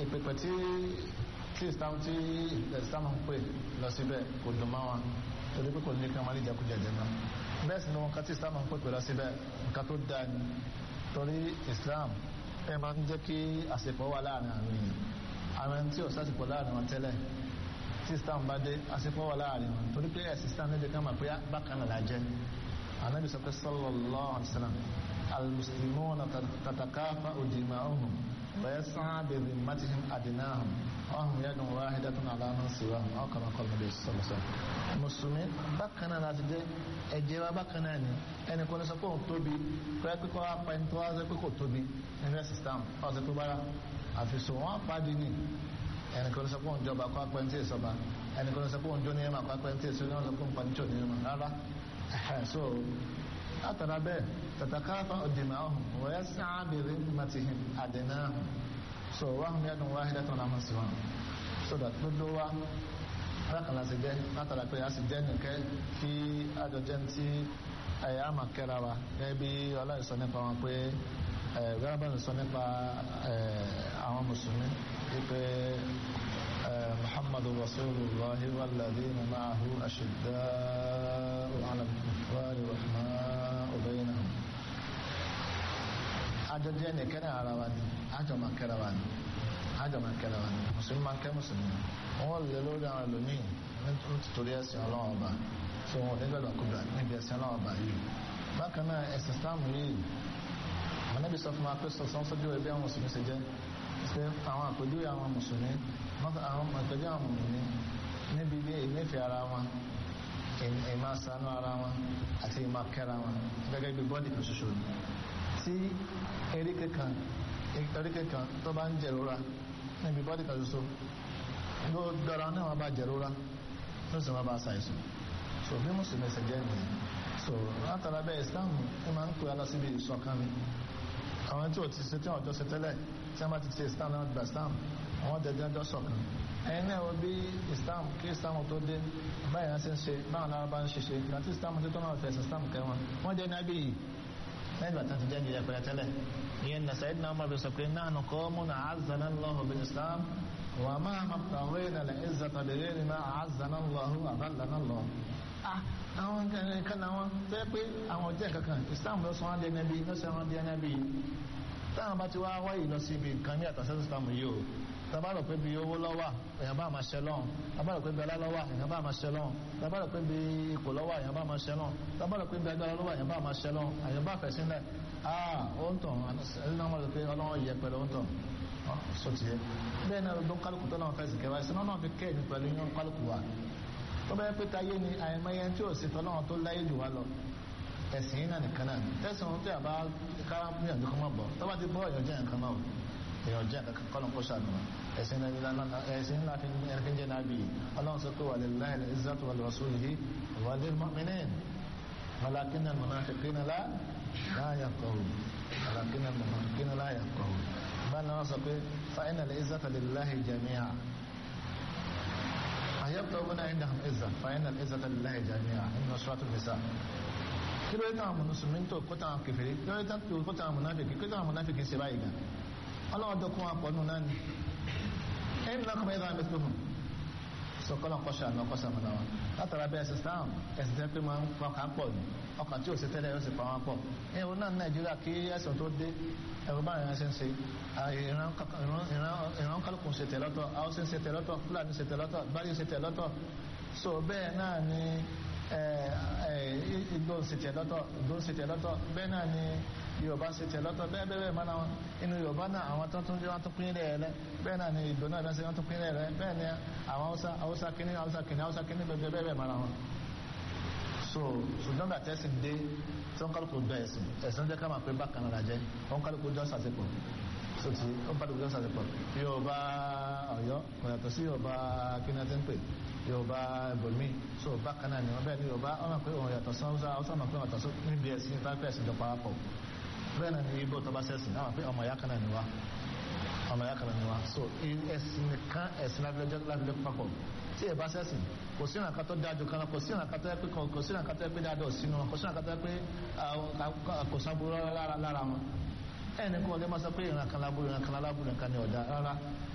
ìpèpè tí tí islam tí islam ń pè lọ síbẹ̀ kò dùn mọ́ wọn torí pé kò ní kí wọ́n máa lè jẹkújẹ jẹ náà bẹ́ẹ̀ sì ni wọn kan tí islam ń pè lọ síbẹ̀ nǹkan tó dáa ni torí islam ẹ máa ń jẹ́ kí àsìkò wà láàrin àwọn èèyàn àwọn ẹni tí ò sásìkò láàrin wọn tẹ́lẹ̀ tí islam bá dé àsìkò wà láàrin wọn torí pé ẹ̀sìn islam ní ìdíkan máa pé bákan náà lájẹ́ anabi sọ pé sallallahu alaihi wasallam almuslimuna tatakafa'u dima'uhum wa yas'a bi dhimmatihim adnahum wa hum yadun wahidatun ala man siwahum aw kama qala nabi sallallahu alaihi wasallam mùsùlùmí bákan náà láti jẹ́ ẹ̀jẹ̀ wa bákan náà ni ẹnì kan ní sọ pé òun tóbi kọ́ ẹ pé kọ́ apá ẹni tó wá sọ pé kò tóbi nínú ẹ̀sìn islam ọ̀ sọ pé bára àfisùn wọn apádi ni ẹnì kan ní sọ pé òun jọba kọ́ apá ẹni tí èso ba ẹnì kan ní sọ pé òun jó ní ẹ̀ma kọ́ apá ẹni tí èso ní wọn sọ pé òun pa ní tí ò ní ẹ̀ma rárá so látara bẹ́ẹ̀ tàtàkàfà ọ̀dìmọ̀ ọ̀hún wọ́n sáà bèrè màtìhìn àdínáhùn so wọ́n hùn yẹ́dùn wáhídẹ́ tó náà sí wọn so that gbogbo wa lákàlà sí jẹ́ látara pé a sì jẹ́ nìkẹ́ kí àjọjẹ́ tí ẹ̀yà àmà kẹ́ra wa gẹ́gẹ́ bí ọláìsọ nípa wọn pé gbẹ́rẹ́bẹ̀rẹ̀ sọ nípa àwọn mùsùlùmí wípé محمد رسول الله والذين معه أشداء على الكفار رحماء بينهم àjọjẹ́ nìkan ní ara wa ni àjọ máa kẹ́ra wa ni àjọ máa kẹ́ra wa ni mùsùlùmí máa kẹ́ mùsùlùmí wọ́n lè lórí àwọn ẹlòmíì nítorí ẹ̀sìn ọlọ́wọ́ ọba tí wọ́n ní gbọ́dọ̀ kúgbà níbi ẹ̀sìn ọlọ́wọ́ ọba yìí bákan náà ẹ̀sìn Islam yìí ànábì sọ fún wa pé sọ̀sán sójú ẹbí àwọn mùsùlùmí ṣe jẹ́ pé àwọn àpèjúwe àwọn mùsùlùmí àwọn àpèjúwe àwọn mùsùlùmí níbi ilé ìnífẹ̀ẹ́ ara wọn ìmá ṣàánú ara wọn àti ìmá kẹ́ra wọn gẹ́gẹ́ bí bọ́ọ̀dì kan ṣoṣo ni tí eríkè kan eríkè kan tó bá ń jẹ̀rora níbi bọ́ọ̀dì kan ṣoṣo ló dára náà wọn bá jẹ̀rora ló sì wọn bá ṣàìsàn so bí mùsùlùmí ṣe jẹ́ nìyẹn so látara bẹ́ẹ̀ Islam ẹ máa ń pè á lọ síbi ìṣọ̀kan ni àwọn tí ò ti ṣe tí wọn jọ ṣe tẹ́lẹ̀ tí wọn bá ti ṣe islam náà gba islam àwọn dẹjẹ jọ ṣọ̀kan ẹ̀yin náà wo bí islam kí islam tó dé báyìí wọn ṣe ń ṣe báwọn náà bá ń ṣe ṣe ìgbà tí islam tó tó náà fẹsẹ̀ islam kẹ wọn wọn jẹ ní abiyì lẹ́yìn ìgbà tí wọn ti jẹ ní ìyẹpẹrẹ tẹ́lẹ̀ ìyẹn na sayid náà máa fi sọ pé náà nù kọ́ mú na azana lọ́hù bin islam wà máa ma tàwé na lẹ́ ìzàtà lè ní ma azana lọ́hù àbálànà lọ́ àwọn kan náà wọn tó yẹ pé àwọn jẹ́ kankan islam ló sọ wọn di ẹni bí ló sọ wọn di ẹni bí táwọn bá ti wá wáyé lọ sí ibi nǹkan ní àtàṣẹ́ sísítàmù yìí o tabarò pé bí owó lọ́wọ́ èèyàn bá máa ṣe lọ́hùn tabarò pé bí ọlá lọ́wọ́ èèyàn bá máa ṣe lọ́hùn tabarò pé bí ipò lọ́wọ́ èèyàn bá máa ṣe lọ́hùn tabarò pé bí agbára lọ́wọ́ èèyàn bá máa ṣe lọ́hùn èèyàn bá fẹ̀ sílẹ̀ aa ó ń tàn ẹni náà mọ̀ pé ọlọ́wọ́ yẹ pẹ̀lú ó ń tàn so tiẹ̀ bẹ́ẹ̀ náà ló ń kálukú tó náà fẹ́ sì kẹwàá ìsinmi náà fi kẹ́ ẹ̀mí pẹ̀lú yín kálukú wa tó bá yẹ pé táyé ni àìmọye tí ò sí tọ́lọ́wọ́n tó láyé jù wá lọ ẹ̀sìn yìí náà nìkan náà tẹ̀sán tí a bá kára fún yàtọ̀ kọ́ máa bọ̀ tó bá ti bọ́ èèyàn jẹ́ nǹkan náà èèyàn jẹ́ nǹkan kọ́ ló ń kó ṣàánú wa ẹ̀sìn ẹ̀sìn ńlá fi ẹ̀rẹ́kẹ́ jẹ́ náà bí ọlọ́run sọ pé wà lè láì lè izzatu wà lè rasulihi wà lè mu'minin walakinna al-munafiqina la yafqahun walakinna al-munafiqina la yafqahun báyìí náà sọ pé fa inna al-izzata lillahi jami'a ayabtaguna indahum izza fa inna al-izzata lillahi jami'a inna suratul nisa kí ló yẹ táwọn mùsùlùmí tó kó táwọn kèfèrí kí ló yẹ táwọn kó táwọn mùnáfìkì kí táwọn mùnáfìkì ṣe báyìí gan ọlọ́wọ́ dọ́kun wọn pọ̀ nù náà ni ẹ̀yìn náà kọ́ mẹ́ta mẹ́tò fún sọkọlọ kọsà àná kọsà mọ́nà wọn látara bẹ́ẹ̀ ẹ̀sìn sáà ẹ̀sìn tẹ́ pé máa ń pa ọkàn pọ̀ ní ọkàn tí ò sí tẹ́lẹ̀ yóò sì pa wọn pọ̀ ẹ̀rọ náà ní nàìjíríà kí ẹ̀sìn tó dé ẹ̀rọ bá ìran ṣe ń ṣe ìran kálukú ṣe tẹ̀ lọ́tọ̀ haúsá ṣe tẹ̀ lọ́tọ̀ fúlàní ṣe tẹ̀ lọ́tọ̀ báyìí ṣe tẹ̀ lọ́tọ̀ so bẹ́ẹ̀ náà ni igbó ṣe tẹ̀ lọ́tọ̀ igbó ṣe tẹ̀ lọ́tọ̀ bẹ́ẹ̀ náà ni yorùbá ṣe tẹ̀ lọ́tọ̀ bẹ́ẹ̀ bẹ́ẹ̀ máa náà inú yorùbá náà àwọn tó tún wọ́n tún pín rẹ̀ rẹ̀ bẹ́ẹ̀ náà ni ìgbò náà lọ́sẹ̀ wọ́n tún pín rẹ̀ rẹ̀ bẹ́ẹ̀ ni àwọn haúsá haúsá kínní haúsá kínní haúsá kínní bẹ́ẹ̀ bẹ́ẹ̀ bẹ́ẹ̀ máa náà wọn. so ṣùgbọ́n gbà tẹ́sí dé tí wọ́n kálukú gbẹ ẹ̀sìn ẹ̀sìn jẹ́ ká máa pé bákan náà jẹ́ wọ́n kálukú jọ sàṣepọ̀ so ti ó bá dùgbò jọ sàṣepọ̀ yorùbá ọ̀yọ́ kò yàtọ̀ sí yorùbá kínní ti ń pè yorùbá ibòmí so bákan náà ni wọ́n bẹ́ẹ̀ ni yorùbá ọ̀nà pé òun yàtọ̀ sọ́wọ́sá haúsá náà pé wọ́n yàtọ̀ níbi ẹ̀sìn fáfẹ́ ẹ̀sìn jọ parapọ̀ bẹ́ẹ̀ náà ni ibo tó bá sẹ́sìn náà pé ọmọ ìyá kan náà ni wá ọmọ ìyá kan náà ni wá so ẹ̀sìn nìkan ẹ̀sìn lábílẹ̀ papọ̀ tí ẹ bá sẹ́sìn kò sí ìrànkà tó dájú kan kò sí ìrànkà tó yẹ pé kò sí ìrànkà tó yẹ pé dáadọ́ sínú wọn kò sí ìrànkà tó yẹ pé kò sábúrò lára wọn ẹnì kan ọdẹ máa sọ pé ìrànkà lábúrò ìrànkà lábúrò nǹkan ni ọ̀dà rárá